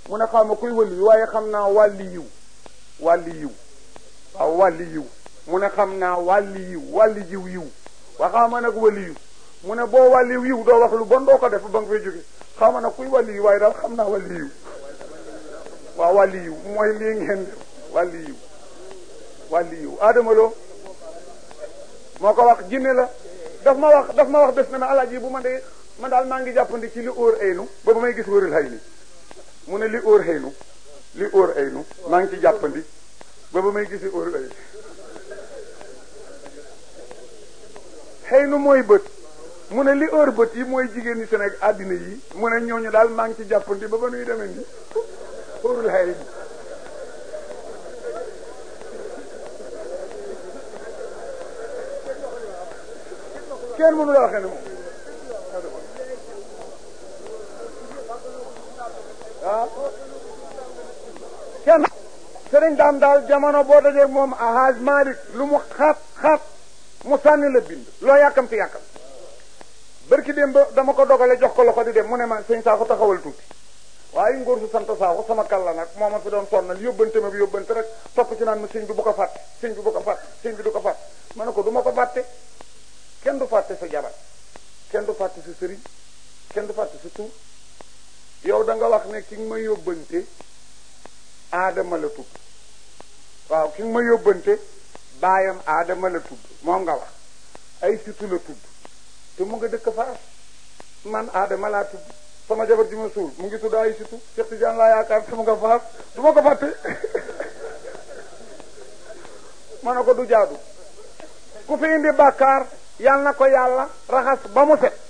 mu ne xaw ma kuy wëli yu waaye xam naa wàlli yiw wàlli yiw waaw wàlli yiw mu ne xam naa wàlli yiw wàlli jiw yiw waa xaw ma nag wàlli yiw mu ne boo wàlli yiw doo wax lu bon doo ko def ba nga fay jóge xaw ma nag kuy wàlli yiw waaye daal xam naa wàlli yiw waaw wàlli yiw mooy lii ngeen def wàlli yiw wàlli yiw Adama Lo moo ko wax jinne la daf ma wax daf ma wax bés na ma alaaji bu ma de man daal maa ngi jàppandi ci li óor aynu ba ba may gis wërul hay ni mu ne li óor aynu li óor aynu maa ngi ci jàppandi ba ba may gisi óor aynu xëy nu mooy bët mu ne li óor bët yi mooy jigéen ñi Sénégal àddina yi mu ne ñooñu daal maa ngi ci jàppandi ba ba nuy demee nii óorul hay ni kenn mënu la waxee ne moom ah kenn sëriñ daam daal jamono boo dajee moom ahaj Malik lu mu xaat xaat mu sànni la bind loo yàkkamti yàkkam bërki dem ba dama ko dogale jox ko loxo di dem mu ne ma sëñ Sakho taxawal tuuti waaye ngóor su sant Sakho sama kàlla nag moo ma fi doon sonnal yóbbante ma bi yóbbante rek topp ci naan ma sëñ bi bu ko fàtte sëñ bi bu ko fàtte sëñ bi du ko fàtte ma ne ko du ma ko fàtte kenn du fàtte sa jabar kenn du fàtte sa sëriñ kenn du fàtte sa tur yow da nga wax ne ki nga ma yóbbante aadama la tudd waaw ki nga ma yóbbante baayam aadama la tudd moom nga wax ay situ la tudd te mu nga dëkk faas man aadama laa tudd sama jabar ji ma suul mu ngi tudd ay situ Cheikh Tidiane laa yaakaar te mu nga faas du ma ko fàtte ma ne ko du jaadu ku fi indi bàkkaar yal na ko yàlla raxas ba mu set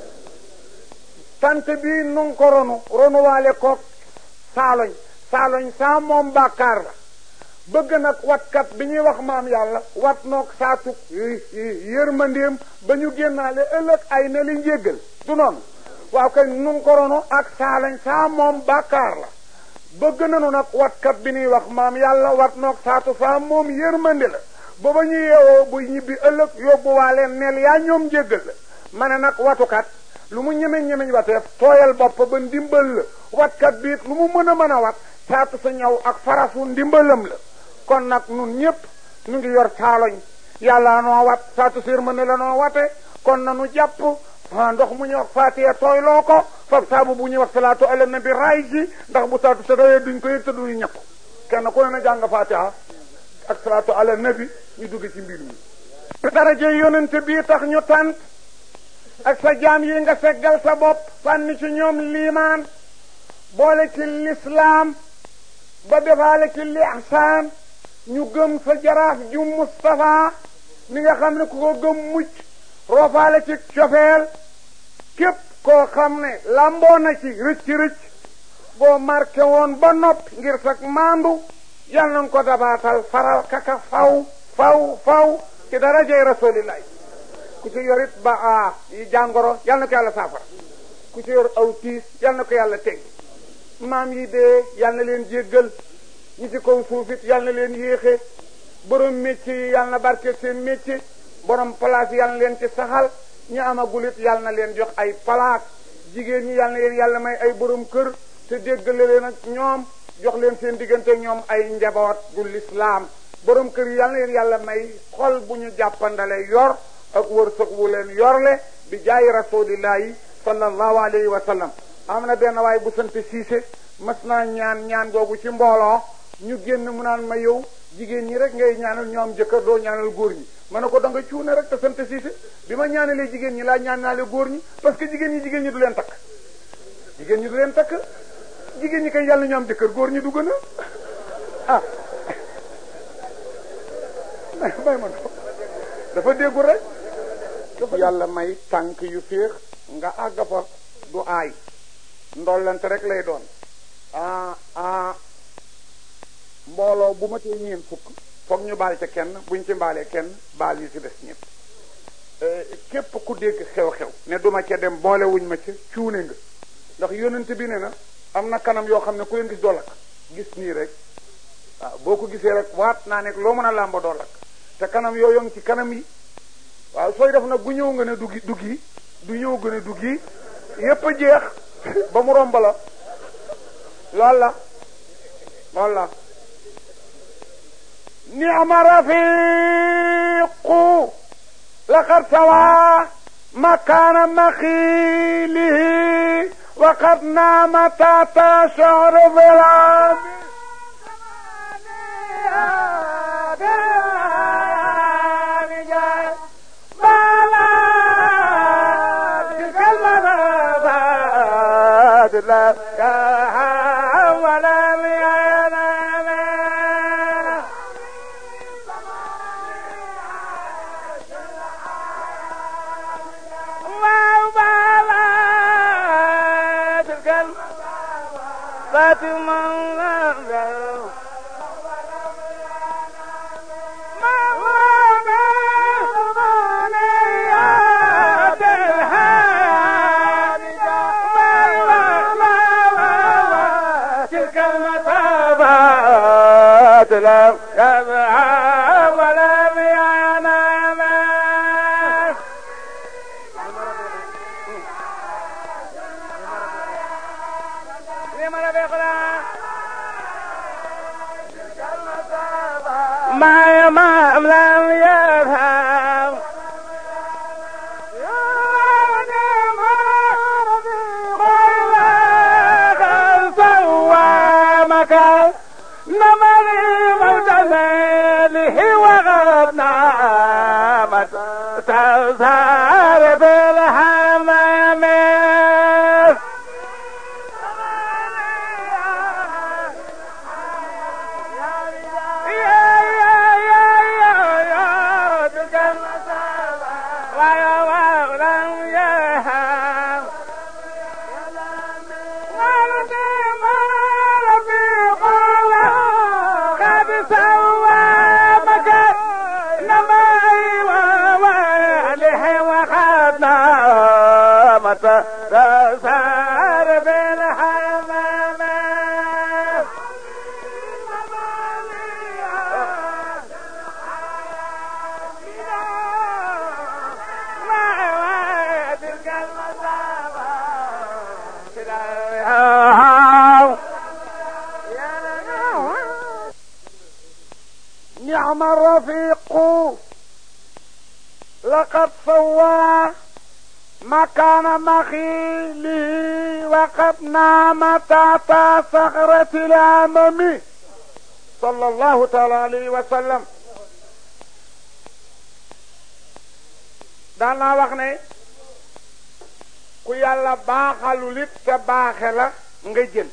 tant bii nu ngi ko ronu ronuwaale koog saaloñ saaloñ saa moom bàkkaar la bëgg nag watkat bi ñuy wax maam yàlla wat noog saatu yërmandeem ba ñu génnaale ëllëg ay na li njéggal du noonu waaw kay nu ngi ko ronu ak saaloñ saa moom bàkkaar la bëgg nanu nag watkat bi ñuy wax maam yàlla wat noog saatu saa moom yërmande la ba ba ñu yeewoo bu ñibbi ëllëg yóbbuwaale neel yaa ñoom njéggal la ma ne nag watukat lu mu ñemeñ ñemeñ wateef tooyal bopp ba ndimbal la watkat biit lu mu mën a mën a wat saatu sa ñaw ak farasu ndimbalam la kon nag nun ñëpp ñu ngi yor caaloñ yàlla noo wat saatu sér mën la noo wate kon nanu jàpp fa ndox mu ñuy wax faatiya tooyloo ko fab saabu bu ñuy wax salaatu ala nabi raay ji ndax bu saatu sa doyee duñ ko yëg te duñu ñakku kenn ku ne na jàng faatiha ak salaatu ala nabi ñu dugg ci mbir mi daraje yonente bii tax ñu tànt ak sa jaam yi nga seggal sa bopp sànni ci ñoom liimaan boole ci lislaam ba defaale ci lihsaan ñu gëm sa jaraaf ju Mustafa mi nga xam ne ku ko gëm mucc roofaale ci cofeel képp koo xam ne lamboo na ci rëcc rëcc boo marqué woon ba noppi ngir sag maandu yal nañ ko dabaatal faral kaka faw faw faw ci darajay rasulillahi ku ci yor it ba a jàngoro yal na ko yàlla saafara ku ci yor aw tiis yal na ko yàlla teg maam yi dee yal na leen jéggal ñi ci kaw suuf it yal na leen yéexe borom métier yi yal na barke seen métier borom place yal na leen ci saxal ñi amagul it yal na leen jox ay palaat jigéen ñi yal na leen yàlla may ay borom kër te déggale leen ak ñoom jox leen seen diggante ñoom ay njaboot gu lislaam borom kër yi yal na leen yàlla may xol bu ñu jàppandale yor ak wërsëg wu leen yorle bi jaayi rasulillahi sallallahu alayhi wa sallam am na benn waay bu sant siise mas naa ñaan ñaan googu ci mbooloo ñu génn mu naan ma yow jigéen ñi rek ngay ñaanal ñoom jëkkër doo ñaanal góor ñi ma ne ko da nga cuune rek te sant siise bi ma ñaanalee jigéen ñi laa ñaan naale góor ñi parce que jigéen ñi jigéen ñi du leen takk jigéen ñi du leen takk jigéen ñi kay yàlla ñu am jëkkër góor ñi du gën a ah may ma dafa déggul rek yàlla may tànk yu féex nga àgg fa du aay ndollante rek lay doon ah ah mbooloo bu ma tee ñeen fukk foog ñu baal ca kenn buñ ci mbaalee kenn baal yi ci des ñëpp képp ku dégg xew-xew ne duma ca dem boole wuñ ma ca cuune nga ndax yonent bi ne na am na kanam yoo xam ne ku leen gis doo lakk gis nii rek waaw boo ko gisee rek waat naa nekk loo mën a làmba doo lakk te kanam yooyu ngi ci kanam yi waaw sooy def nag bu ñëw nga ne duggi duggi du ñëw nga ne duggi yépp a jeex ba mu romb la loolu la loolu la ni'ma rafiqu laqad sawa مكان مخيله وقد نام تحت شعر ظلام ما ما لم يفهم نمري موتماله وغربنا تزهر بالحمام تسار بالحمام نعم الرفيق لقد سوى مكان مخيله وقد نام تحت صخرة الأمم صلى الله تعالى عليه وسلم daan naa wax ne ku yàlla baaxalul it te baaxe la nga jël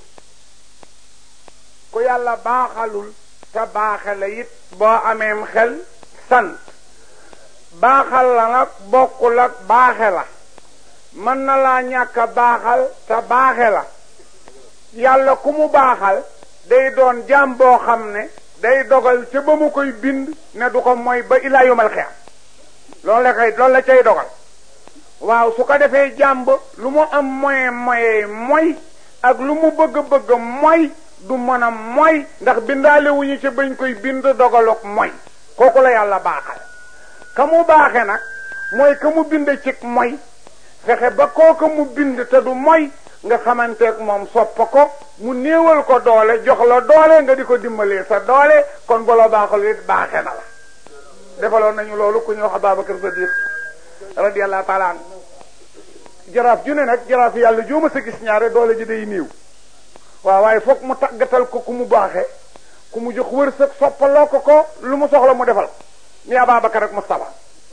ku yàlla baaxalul te baaxe la it boo ameem xel sant baaxal la nag bokkul ak baaxe la mën na laa ñàkk a baaxal te baaxe la yàlla ku mu baaxal day doon jaam boo xam ne day dogal ca ba mu koy bind ne du ko mooy ba ilaa yomal xeex loolu la koy loolu la cay dogal waaw su ko defee jàmb lu mu am moyen moyen mooy ak lu mu bëgg-bëgg mooy du mën a mooy ndax bindaale wuñu ca bañ koy bind dogaluk mooy kooku la yàlla baaxal ka mu baaxe nag mooy ka mu bind cig mooy fexe ba kooka mu bind te du mooy nga xamanteeg moom soppa ko mu néewal ko doole jox la doole nga di ko dimbalee sa doole kon bu la baaxal it baaxe na la defaloon nañu loolu ku ñu wax Ababacar Sadiq radiyallahu taala an jaraaf ju ne nag jaraaf yàlla jooma sa gis ñaare doole ji day néew waaw waaye foog mu tàggatal ko ku mu baaxe ku mu jox wërsëg soppaloo ko ko lu mu soxla mu defal ni Ababacar ak Mustafa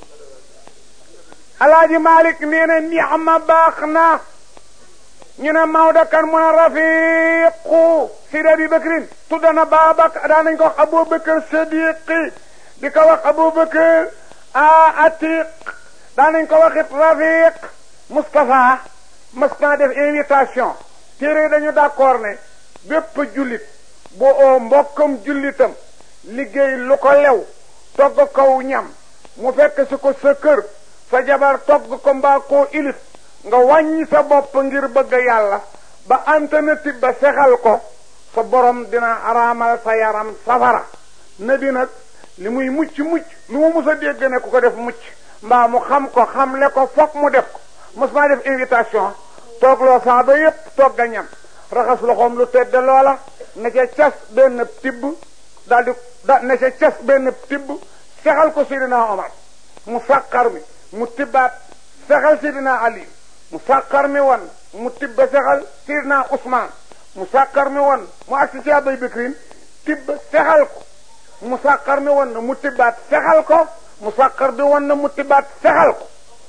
alaaji Malik nee na ni'ma baax na ñu ne Maodo kan mu ne rafiqu Sidi Abi Bakrin tudda na Baabak daan nañ ko wax Abubakar Sadiqi di ko wax Abubakar a Atiq daan nañ ko wax it rafiq Moustapha mas naa def invitation téere dañu d'accord ne bépp jullit bu oo mbokkam jullitam liggéey lu ko lew togg kaw ñam mu fekk si ko sa kër sa jabar togg ko mbaa koo ilif nga wàññi sa bopp ngir bëgg yàlla ba alternative ba sexal ko sa borom dina araamal sa yaram safara nabi nag li muy mucc mucc lu mu mus a dégg ne ku ko def mucc mbaa mu xam ko xamle ko foog mu def ko mos maa def invitation toogloo saaba yépp togg a ñam raxas loxoom lu tedd loola ne ca cas benn tibb daal di da ne ca cas benn tibb sexal ko Seydina Omar mu sàqar mi mu tibbaat sexal Seydina Ali mu sàqar mi woon mu tibba sexal Seydina Ousmane mu sàqar mi woon mu agsi ci Abay Bakrin tibb sexal ko mu sàqar mi woon na mu tibbaat sexal ko mu sàqar bi woon na mu tibbaat sexal ko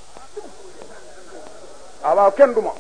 waaw waaw kenn du moom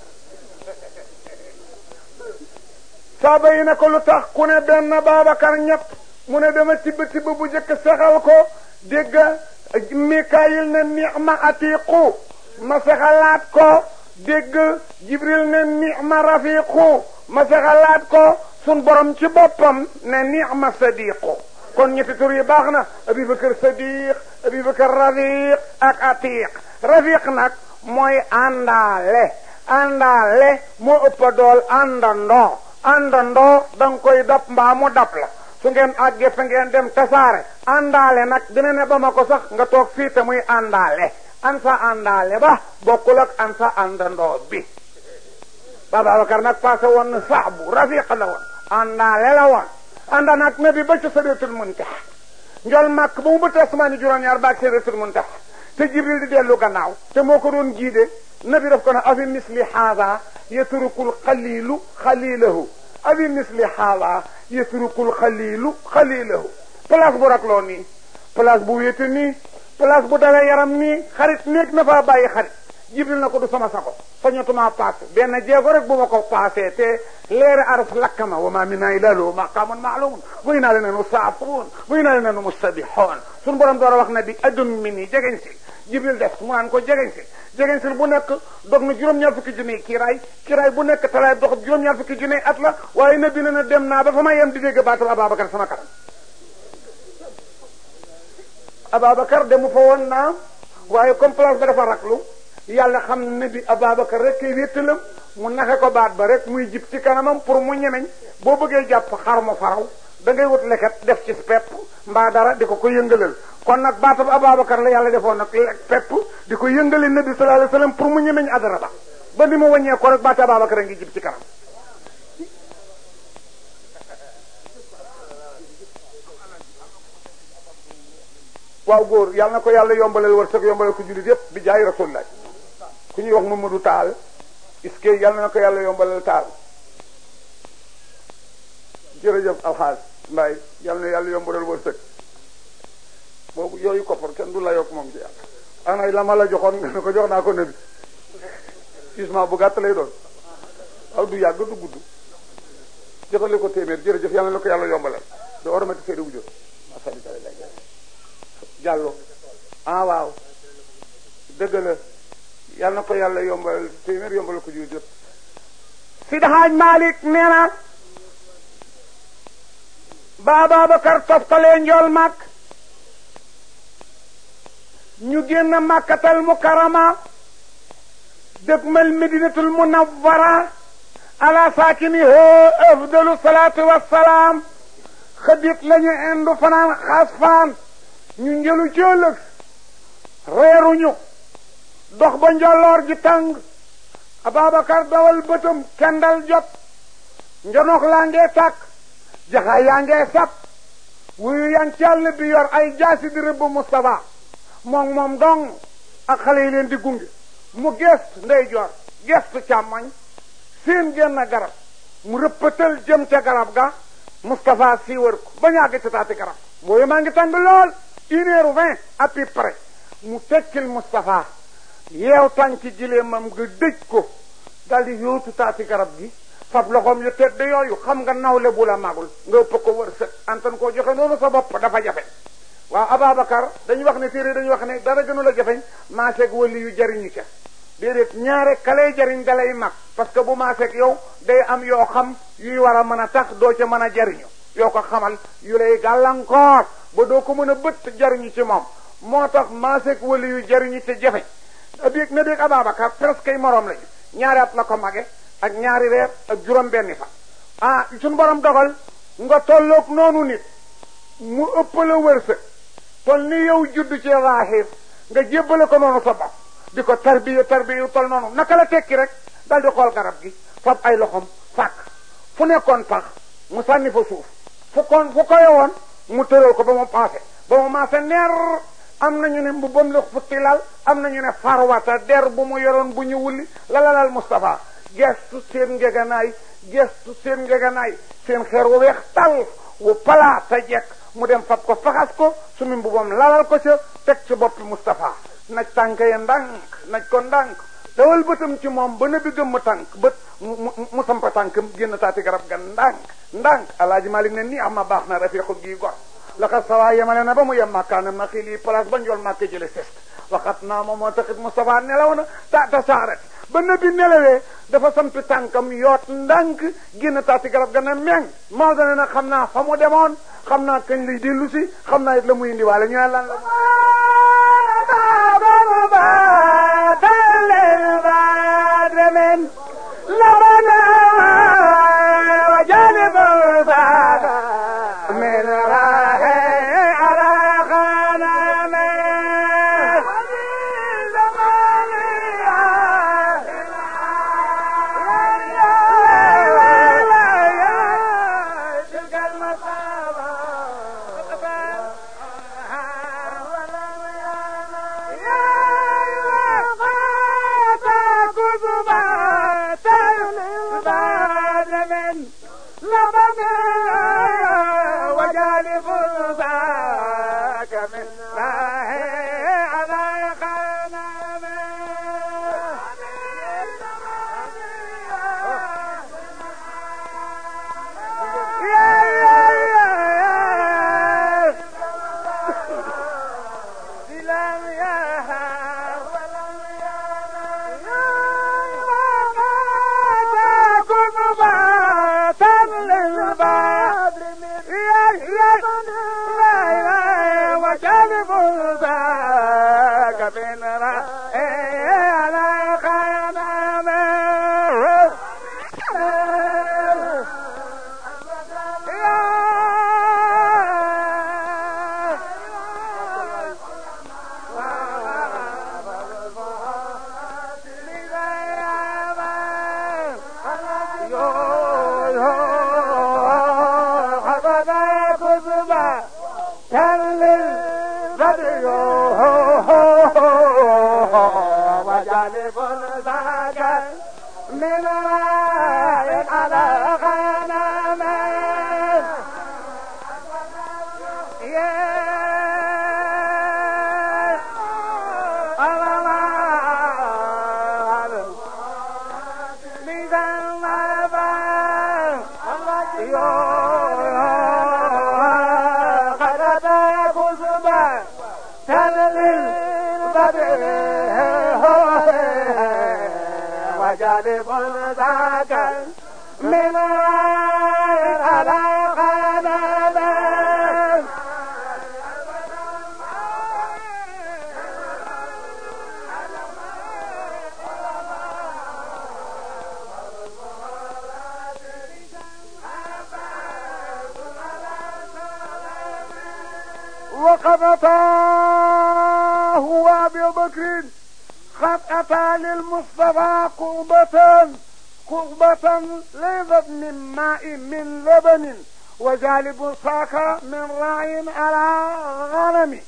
saaba yi ne ko lu tax ku ne benn Babacar ñett mu ne dama tibb tibb bu njëkk sexal ko dégg Mikaayil ne ni'ma atiqu ma sexalaat ko dégg Jibril ne ni'ma rafiqu ma sexalaat ko sun borom ci boppam ne ni'ma sadiqu kon ñetti tur yi baax na Abubakar Sadiq Abubakar Rafiq ak Atiq Rafiq nag mooy àndaale àndaale moo ëpp dool àndandoo àndandoo da nga koy dab mbaa mu dab la su ngeen àggee fa ngeen dem tasaare àndaale nag dina ne ba ma ko sax nga toog fii te muy àndaale an sa àndaale ba bokkul ak an sa àndandoo bi Babacar nag passé woon na saabu rafiq la woon àndaale la woon ànda nag nabi ba ci Sidratul Muntaha njol màkk ba mu bëtt asmaani juróom-ñaar baag Sidratul Muntaha te Jibril di dellu gannaaw te moo ko doon jiide nabi daf ko ne afi misli haada yatrukul xalilu xalilahu afi misli haada yatrukul xalilu xalilahu place bu rakloo nii place bu wéete nii place bu dawee yaram nii xarit néeg na faa bàyyi xarit jibril na ko du sama sago sañatuma paase benn jéego rek bu ma ko paasee te leeri araf lakkama wa ma minna illa lahu maqamun ma'lumun wa inna lanahnu saafiruun wa inna lanahnu musabbihun suñu borom door a wax ne bi adun mi nii jegeñ si jibril def mu naan ko jegeñ si jegeñ si bu nekk dog na juróom-ñaar fukki junni kiiraay kiiraay bu nekk talaay dox juróom-ñaar fukki junni at la waaye nabi na na dem naa ba fa ma yem di dégg baatal Ababacar sama kanam Ababacar demu fa woon naa waaye comme place ba dafa raklu yàlla xam ne bi Ababacar rek kay wéttalam mu naxe ko baat ba rek muy jib ci kanamam pour mu ñemeñ boo bëggee jàpp xar mu faraw da ngay wut leket def ci pepp mbaa dara di ko ko yëngalal kon nag baatab Ababacar la yàlla defoon nag pepp di ko yëngale nabi sallallahu alayhi wasallam pour mu ñemeñ adara ba ba ni mu wàññee ko rek baata Ababacar a ngi jib ci kanam waaw góor yàlla na ko yàlla yombalal wërsëg yombalal ko jullit yépp bi jaay rasulullah ku ñuy wax Mamadou Taal est-ce que yàlla na ko yàlla yombalal taal jërëjëf alxaaj mbaay yàlla na yàlla yombalal wërsëg boobu yooyu koppar kenn du la yokk moom ci yàlla ana la ma la joxoon nga ne ko jox naa ko nabi gisement bu gàtt lay doon waaw du yàgg du gudd joxale ko téeméer jërëjëf yàlla na ko yàlla yombalal do oromati seede wu jot jàllo ah waaw dëgg la yal na ko yàlla yombal téeméer yombal ko jur jot Sidi Haaj Malik nee na ba Ababacar toftalee njool màkk ñu génn màkkatal mukarama dëgmal medinatul munawwara ala saakiniha afdalu salaatu wassalaam xëdit lañu indu fanaan xaas fanaan ñu njëlu ci ëllëg reeruñu dox ba njolloor ji tàng Ababacar dawal bëtam kendal jot njonox laa ngee tàkk jaxaay yaa ngee sab wuyu yan ci àll bi yor ay jaasi di rëbb Moustapha moom moom dong ak xale yi leen di gunge mu gestu ndeyjoor gestu càmmoñ seen genn garab mu rëppatal jëm ca garab ga Moustapha siiwar ko ba ñàgg ci taati garab booyu maa ngi tàng lool une heure vingt à peu près mu tekkil Moustapha yeew tànki gileemam nga dëj ko daldi yóotu taati garab gi fab loxoom yu tedd yooyu xam nga nawle bu la magul nga ëpp ko wërsëg antan koo joxe noonu sa bopp dafa jafe waaw Ababacar dañu wax ne téere dañu wax ne dara gënu la jafeñ maaseeg wali yu jariñu ca déedéet ñaare kalay jariñ dalay mag parce que bu maaseeg yow day am yoo xam yuy war a mën a tax doo ca mën a jariñu yoo ko xamal yu lay gàllankoor ba doo ko mën a bët jariñu ci moom moo tax maaseeg wali yu jariñu te jafe biig na biig Ababacar presque ay moroom lañu ñaari at la ko mage ak ñaari weer ak juróom benni fa ah suñu borom dogal nga tolloog noonu nit mu ëpp la wërsëg tol ni yow judd ci zahir nga jébbale ko noonu sa bopp di ko tarbiya tarbiya tol noonu naka la tekki rek dal di xool garab gi fab ay loxom fàkk fu nekkoon pax mu sànni fa suuf fu kon fu koy woon mu tëral ko ba mu paase ba mu maase neer am nañu ne mbubbam la futti lal am nañu ne farwata der bu mu yoroon bu ñu wulli la lalal Moustapha gestu seen ngeganaay gestu seen ngeganaay seen xeer wu weex tal wu palaata jekk mu dem fab ko faxas ko sumi mbubam lalal ko ca teg ci boppi Moustapha naj tànk ya ndànk naj ko ndànk dawal bëtam ci moom ba nabi gëmm tànk bët mu mu sampa tànkam génn taati garab ga ndànk ndànk alaaji Malik ne nii ama baax na rafiqul gii gor laxat sawaa yemale na ba mu yem màkkaanam na xili place ba njool màkke jële sest waxat naa moom moo taxit Moustapha nelaw na taata saaret ba nabi nelawee dafa sampi tànkam yoot ndànk génn taati garab ga na meng moo dane na xam naa fa mu demoon xam naa kañ lay dellu si xam naa it la muy indiwaale ñu ne lan la وقد أتاه وأبي بكر قد أتى للمصطفى قربة قربة ليست من ماء من لبن وجالب ساك من راع على غنم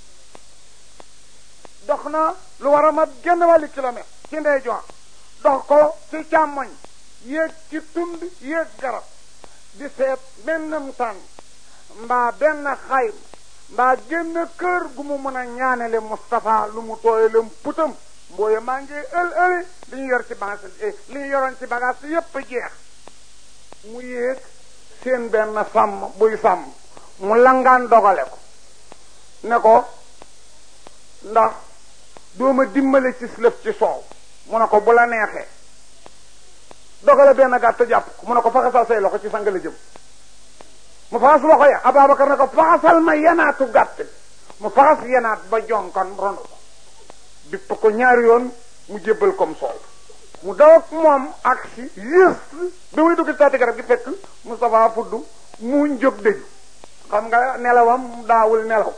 dox na lu war a mat genn wàllu kilomètre ci ndeyjoor dox ko ci càmmoñ yéeg ci tund yéeg garab di seet bennam tànn mbaa benn xayma mbaa génn kër gu mu mën a ñaanele Moustapha lu mu tooyalem putam mbooye maa ngi ël ëli li ñu yor ci bagage li ñu yoroon ci bagage yépp jeex mu yéeg seen benn sàmm buy sàmm mu langaan dogale ko ne ko ndax dooma dimbale ci lëf ci soow mu ne ko bu la neexee dogale benn gàtt jàpp ko mu ne ko faxasal say loxo ci sang la jëm mu faxas loxo ya Ababacar ne ko faxasal ma yenaatu gàtt mu faxas yenaat ba jonkan ronu ko bipp ko ñaari yoon mu jébbal comme soow mu daw ak moom ak si juste bi muy dugg taati garab gi fekk Moustapha fudd mu jóg dëju xam nga nelawam daawul nelaw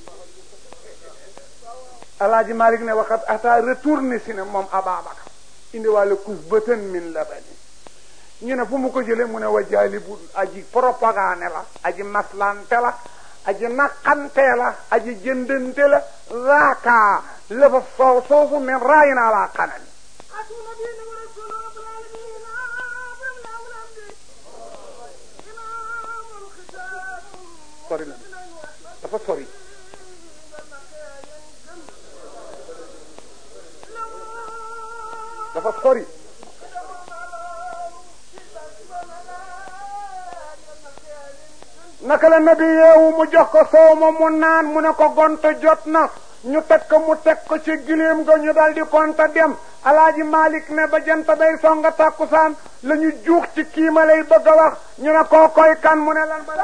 alaaji Malik ne waxat ata retourné si ne moom Ababacar indiwaale kus bëtën min labani ñu ne fu mu ko jële mu ne wa jaalibun aji propagande la aji maslante la aji naqante la aji jëndante la zaaka la fa soow soosu min raayin ala xanami sori na dafa sori dafa sori naka la nabi yeewu mu jox ko soow ma mu naan mu ne ko gonta jot na ñu teg ko mu teg ko ci gileem ga ñu dal di konta dem alaaji malik ne ba jant bay songa tàkkusaan la ñu juux ci kii ma lay bëgg a wax ñu ne koo koy kan mu ne lan ba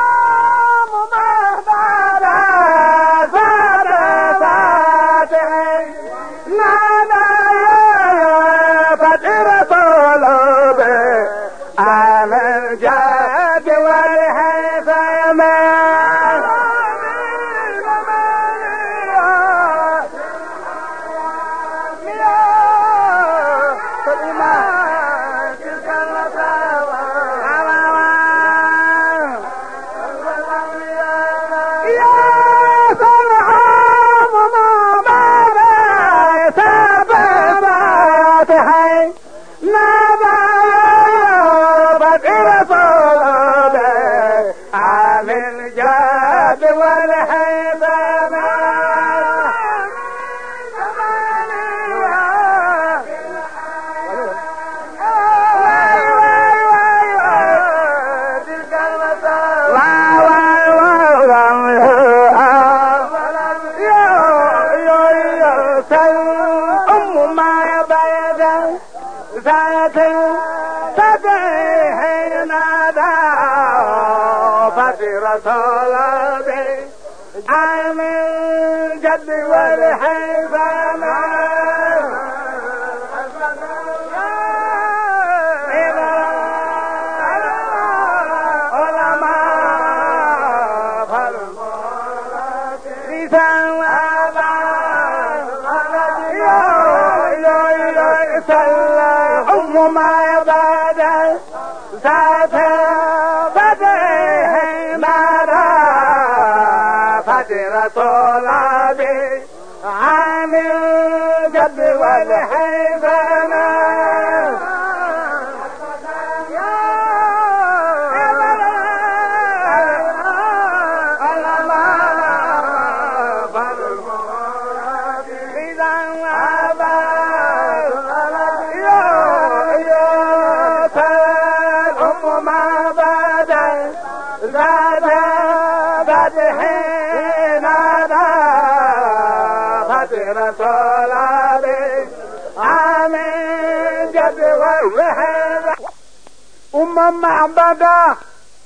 أم معبدا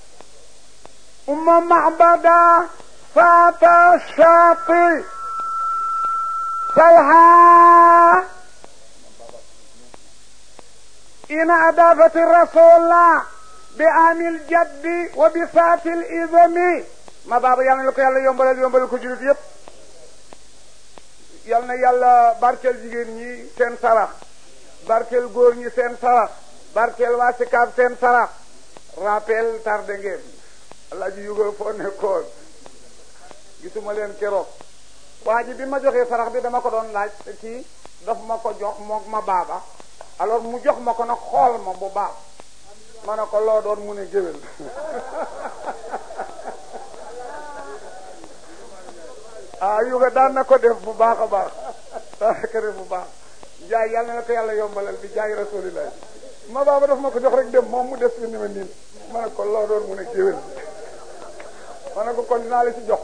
أم معبدا فات الشاطئ سلها إن أضافت الرسول بعام الجد وبسات الإذم ما بابا يالا لكو يالا يومبال يومبال كو جولت ييب يالنا يالا باركل جيجين ñi seen sarax barkel góor ñi seen sarax barkeel waa Sikaab seen sarax rappel tardé ngeen alaaji yugo foo nekkoon gisuma leen keroog waa ji bi ma joxee sarax bi dama ko doon laaj te kii daf ma ko jox moog ma baaba alors mu jox ma ko nag xool ma bu baax ma ne ko loo doon mu ne géwél ah yuga daan na ko def bu baax a baax daan na ko def bu baax jaay yàlla na ko yàlla yombalal bi jaay rasulillah ma baaba daf ma ko jox rek dem moom mu des fi ni ma niin ma ne ko loo doon mu ne géwél ma ne ko kon dinaa la ci jox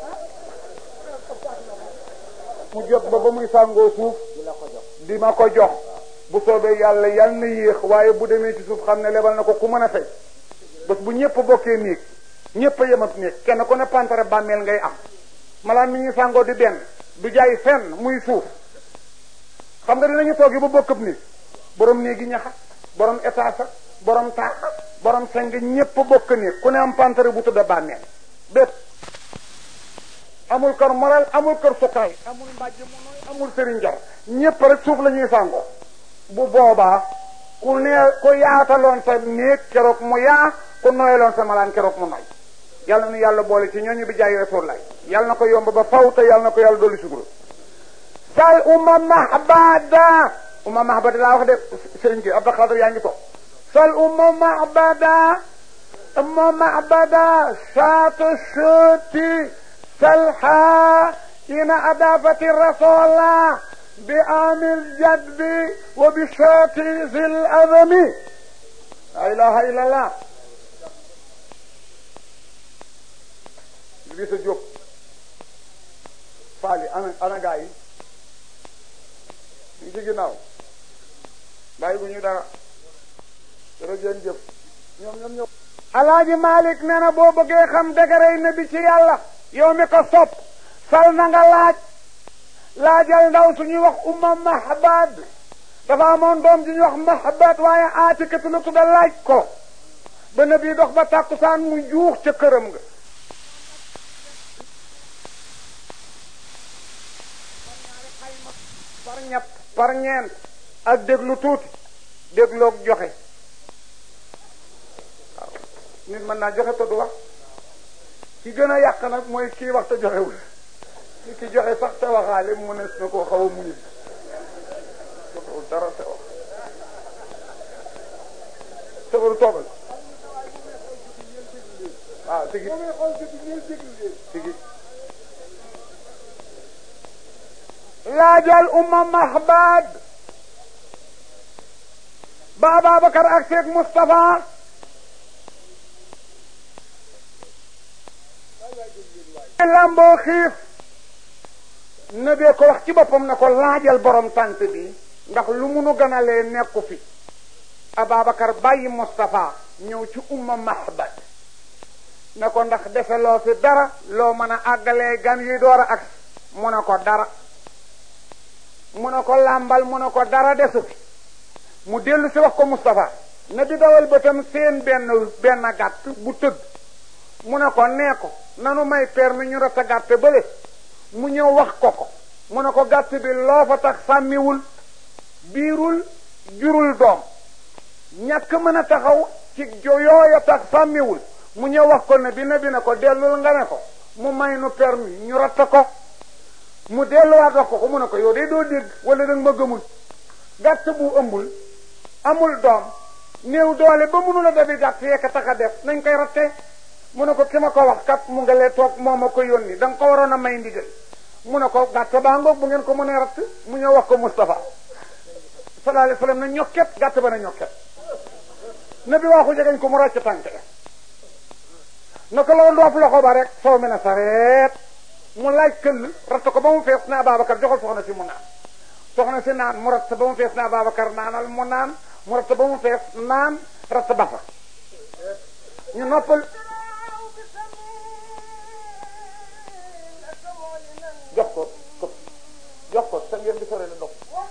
mu jot ba ba muy sàngoo suuf di ma ko jox bu soobee yàlla yal na yéex waaye bu demee ci suuf xam ne lebal na ko ku mën a fay bés bu ñëpp bokkee néeg ñëpp a yemat néeg kenn ku ne pantare bàmmeel ngay am malaan mi ñuy sàngoo di benn du jaay fenn muy suuf xam nga dinañu toog yi ba bokkab néeg borom néegi ñaxa borom étage ak borom taax borom seng ñëpp bokk néeg ku ne am pantare bu tudda bàmmeel bépp amul kër moral amul kër suqaay amul mbàjj mu nooy amul sëriñ jar ñëpp rek suuf la ñuy sàngoo bu boobaa ku ne ku yaataloon sa néeg keroog mu yaa ku noyaloon sa malaan keroog mu noy yàlla nu yàlla boole ci ñooñu bi jaay rasulullah yàlla na ko yomb ba faw te yàlla na ko yàlla dolli suguru sal umma mahbada umma mahbada laa wax de sëriñ bi Abdou Khadre yaa ngi ko sal umma mahbada umma mahbada saatu suuti salha ina adafati rasulullah bi amil jadbi wa bi saati zil adami la ilaha illallah li sa jóg faali ana ana gaa yi ñu ci ginnaaw bàyyi bu ñu dara jërëjëf jëf ñoom ñoom ñoom alaaji malik nee na boo bëggee xam dëgërëy na bi ci yàlla yow mi ko sopp sal na nga laaj laajal ndaw suñuy wax umma mahbad dafa amoon doom ji ñuy wax mahbad waaye aatikatu la tudda laaj ko ba na bii dox ba tàkkusaan mu juux ca këram nga par ñett par ñeent ak déglu tuuti dégloog joxe waaw nit mën naa joxe te du wax ki gën a yàq nag mooy kii wax te joxewul ki ki joxe sax te waxaale mu ne na koo xaw a muñu joxewul dara te wax sabaru toogal waaw tigi tigi laajal umma mahbad ba Ababacar ak Seex Moustapha lamboo xiif na bee ko wax ci boppam na ko laajal borom tant bi ndax lu munu gënalee nekku fi Ababacar bàyyi Moustapha ñëw ci umma mahbad ne ko ndax defe loo fi dara loo mën a àggalee gan yuy door a ak mu ne ko dara mu ne ko làmbal mu ne ko dara desu fi mu dellu si wax ko Moustapha na di dawal bëtam seen benn benn gàtt bu tëdd mu ne ko nee ko nanu may permis ñu rata gàtt bële mu ñëw wax ko ko mu ne ko gàtt bi loo fa tax sàmmiwul biirul jurul doom ñàkk mën a taxaw ci jo yooya tax sàmmiwul mu ñëw wax ko ne bi ne bi ne ko dellul nga ne ko mu may nu permis ñu ratta ko mu delluwaat wax ko ko mu ne ko yow de doo dégg wala danga ma gëmul gàtt bu ëmbul amul doom néew doole ba mënula dabi gàtt yekk tax a def nañ koy ratte mu ne ko ki ma ko wax kat mu nga lee toog moo ma ko yónni da nga ko waroon a may ndigal mu ne ko gàtt baa ngoog bu ngeen ko mënee ratt mu ñëw wax ko Moustapha sallallahu alayhi wasallam na ñokket gàtt ba na ñokket na bi waxu jegeñ ko mu ràcc tànk na ko la ndoof loxo ba rek soo mën a sareet mu laaj këll ratt ko ba mu fees na Ababacar joxal soxna si mu naan soxna si naan mu ratt ba mu fees na Ababacar naanal mu naan mu ratt ba mu fees naan ratt ba fa ñu noppal jox ko ko jox ko sa ngeen di sore la dox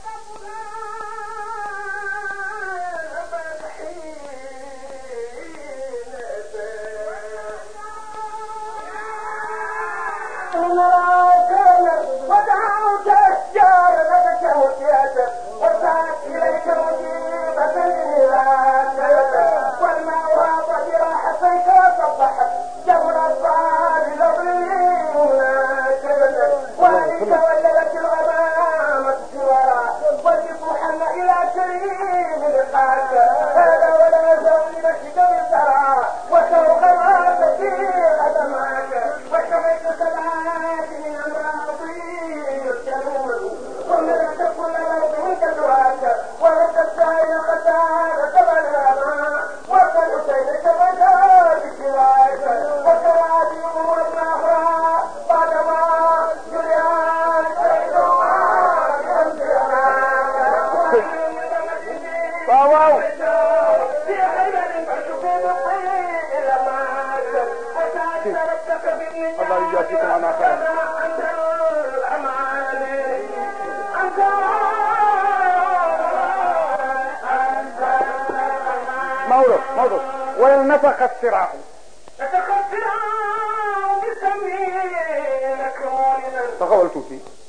ونفخ الصراع taxawal tuuti